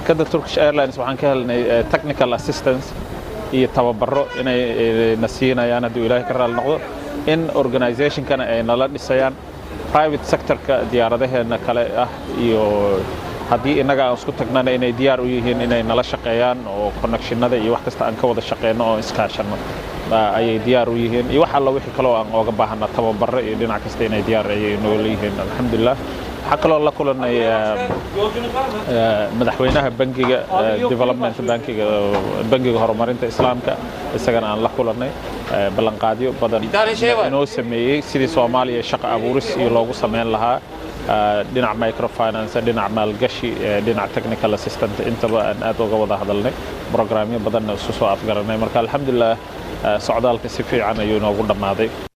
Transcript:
shirkadda turkish airlines waxaan ka helnay technical assistance iyo tababaro inay na siinayaan hadduu ilaahay ka raali noqdo in organizationkana ay nala dhisayaan private sectorka diyaaradaheena kale ah iyo haddii innaga aan isku tagnana inay diyaar u yihiin inay nala shaqeeyaan oo connectionada iyo wax kasta aan ka wada shaqeyno oo iskaashanno ayay diyaar u yihiin iyo wax alla wixii kaloo aan ooga baahana tababaro iyo dhinac kasta inay diyaar ayay noola yihiin alxamdulilah waxaa kaloo la kulanay madaxweynaha bangiga development bankiga bangiga horumarinta islaamka isagana aan la kulanay ballanqaadyo badan inoo sameeyey sidii soomaaliya shaqo abuuris iyo loogu sameyn lahaa dhinac microfinance dhinac maalgashi dhinac technical assistant intaba aan aad uga wada hadalnay programyo badanna isu soo afgaranay marka alxamdulilah socdaalka si fiican ayuu inoogu dhammaaday